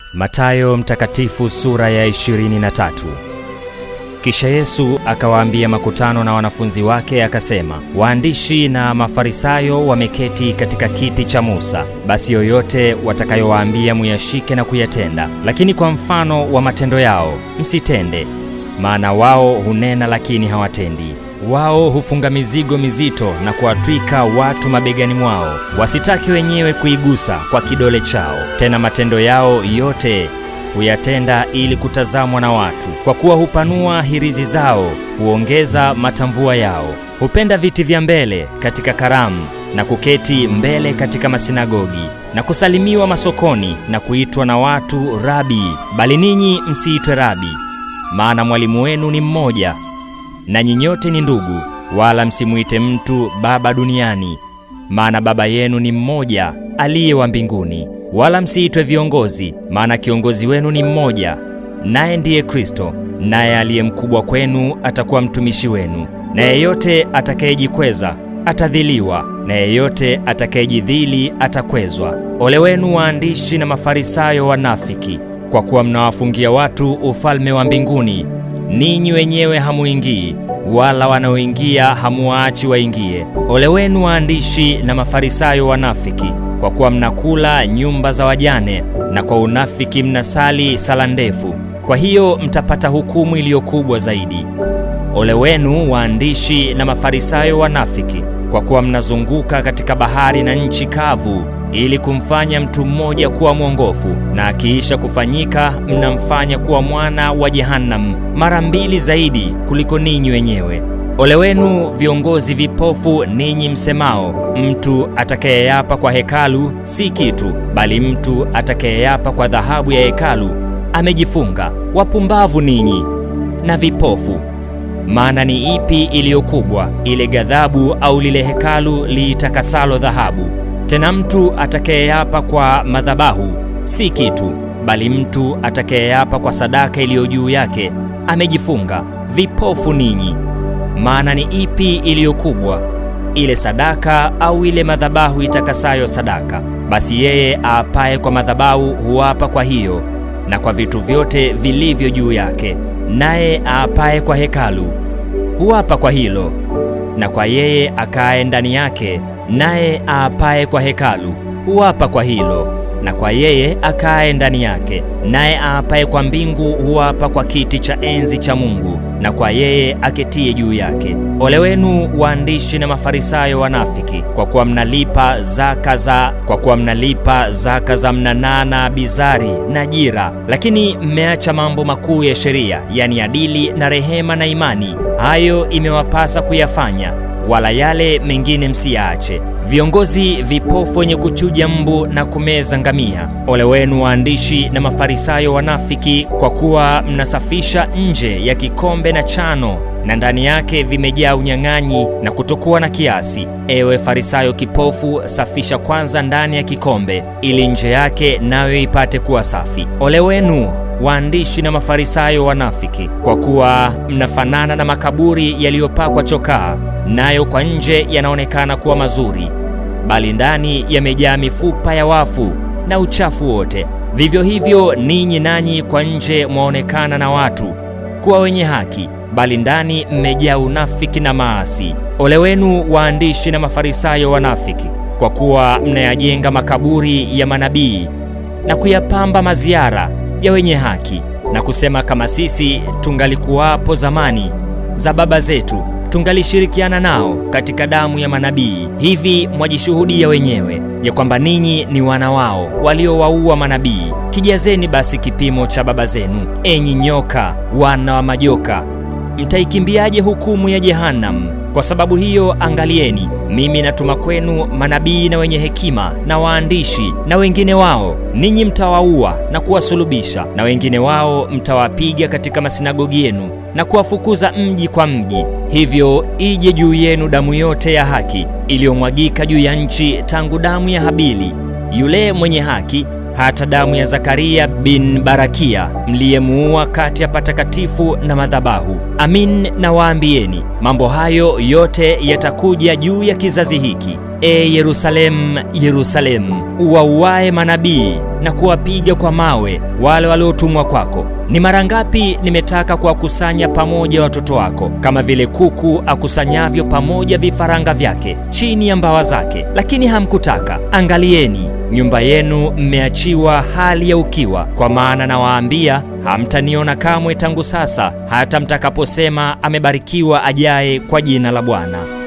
Matayo Mtakatifu sura ya 23. Kisha Yesu akawaambia makutano na wanafunzi wake akasema, waandishi na Mafarisayo wameketi katika kiti cha Musa. Basi yoyote watakayowaambia muyashike na kuyatenda, lakini kwa mfano wa matendo yao msitende, maana wao hunena lakini hawatendi. Wao hufunga mizigo mizito na kuwatwika watu mabegani mwao, wasitaki wenyewe kuigusa kwa kidole chao. Tena matendo yao yote huyatenda ili kutazamwa na watu. Kwa kuwa hupanua hirizi zao, huongeza matamvua yao, hupenda viti vya mbele katika karamu na kuketi mbele katika masinagogi na kusalimiwa masokoni na kuitwa na watu Rabi. Bali ninyi msiitwe Rabi, maana mwalimu wenu ni mmoja nanyi nyote ni ndugu, wala msimuite mtu baba duniani, maana baba yenu ni mmoja aliye wa mbinguni. Wala msiitwe viongozi, maana kiongozi wenu ni mmoja, naye ndiye Kristo. Naye aliye mkubwa kwenu atakuwa mtumishi wenu. Na yeyote atakayejikweza atadhiliwa, na yeyote atakayejidhili atakwezwa. Ole wenu waandishi na Mafarisayo wanafiki, kwa kuwa mnawafungia watu ufalme wa mbinguni ninyi wenyewe hamuingii, wala wanaoingia hamuwaachi waingie. Ole wenu waandishi na Mafarisayo wanafiki, kwa kuwa mnakula nyumba za wajane, na kwa unafiki mnasali sala ndefu. Kwa hiyo mtapata hukumu iliyo kubwa zaidi. Ole wenu waandishi na Mafarisayo wanafiki, kwa kuwa mnazunguka katika bahari na nchi kavu ili kumfanya mtu mmoja kuwa mwongofu, na akiisha kufanyika mnamfanya kuwa mwana wa Jehanamu mara mbili zaidi kuliko ninyi wenyewe. Ole wenu viongozi vipofu, ninyi msemao, mtu atakayeapa kwa hekalu si kitu, bali mtu atakayeapa kwa dhahabu ya hekalu amejifunga. Wapumbavu ninyi na vipofu! Maana ni ipi iliyo kubwa, ile ghadhabu au lile hekalu liitakasalo dhahabu? Tena mtu atakayeapa kwa madhabahu si kitu, bali mtu atakayeapa kwa sadaka iliyo juu yake amejifunga. Vipofu ninyi! Maana ni ipi iliyo kubwa, ile sadaka au ile madhabahu itakasayo sadaka? Basi yeye aapaye kwa madhabahu huapa kwa hiyo na kwa vitu vyote vilivyo juu yake, naye aapaye kwa hekalu huapa kwa hilo na kwa yeye akaye ndani yake naye aapaye kwa hekalu huapa kwa hilo na kwa yeye akaye ndani yake. Naye aapaye kwa mbingu huapa kwa kiti cha enzi cha Mungu na kwa yeye aketie juu yake. Ole wenu waandishi na Mafarisayo wanafiki, kwa kuwa mnalipa zaka za kwa kuwa mnalipa zaka za mnanaa na bizari na jira, lakini mmeacha mambo makuu ya sheria, yani adili na rehema na imani. Hayo imewapasa kuyafanya wala yale mengine msiyaache. Viongozi vipofu wenye kuchuja mbu na kumeza ngamia, ole wenu waandishi na Mafarisayo wanafiki, kwa kuwa mnasafisha nje ya kikombe na chano, na ndani yake vimejaa unyang'anyi na kutokuwa na kiasi. Ewe Farisayo kipofu, safisha kwanza ndani ya kikombe, ili nje yake nayo ipate kuwa safi. Ole wenu waandishi na Mafarisayo wanafiki, kwa kuwa mnafanana na makaburi yaliyopakwa chokaa, nayo kwa nje yanaonekana kuwa mazuri, bali ndani yamejaa mifupa ya wafu na uchafu wote. Vivyo hivyo ninyi nanyi kwa nje mwaonekana na watu kuwa wenye haki, bali ndani mmejaa unafiki na maasi. Ole wenu waandishi na Mafarisayo wanafiki, kwa kuwa mnayajenga makaburi ya manabii na kuyapamba maziara ya wenye haki, na kusema kama sisi tungalikuwapo zamani za baba zetu tungalishirikiana nao katika damu ya manabii. Hivi mwajishuhudia wenyewe ya kwamba ninyi ni wana wao waliowaua manabii. Kijazeni basi kipimo cha baba zenu, enyi nyoka, wana wa majoka! Mtaikimbiaje hukumu ya Jehanamu? Kwa sababu hiyo, angalieni, mimi natuma kwenu manabii na wenye hekima na waandishi, na wengine wao ninyi mtawaua na kuwasulubisha, na wengine wao mtawapiga katika masinagogi yenu na kuwafukuza mji kwa mji. Hivyo ije juu yenu damu yote ya haki iliyomwagika juu ya nchi, tangu damu ya Habili yule mwenye haki hata damu ya Zakaria bin Barakia mliyemuua kati ya patakatifu na madhabahu. Amin nawaambieni, mambo hayo yote yatakuja juu ya kizazi hiki. E Yerusalemu, Yerusalemu, uwauae manabii na kuwapiga kwa mawe wale waliotumwa kwako. Ni mara ngapi nimetaka kuwakusanya pamoja watoto wako, kama vile kuku akusanyavyo pamoja vifaranga vyake chini ya mbawa zake, lakini hamkutaka. Angalieni, nyumba yenu mmeachiwa hali ya ukiwa. Kwa maana nawaambia, hamtaniona kamwe tangu sasa hata mtakaposema, amebarikiwa ajaye kwa jina la Bwana.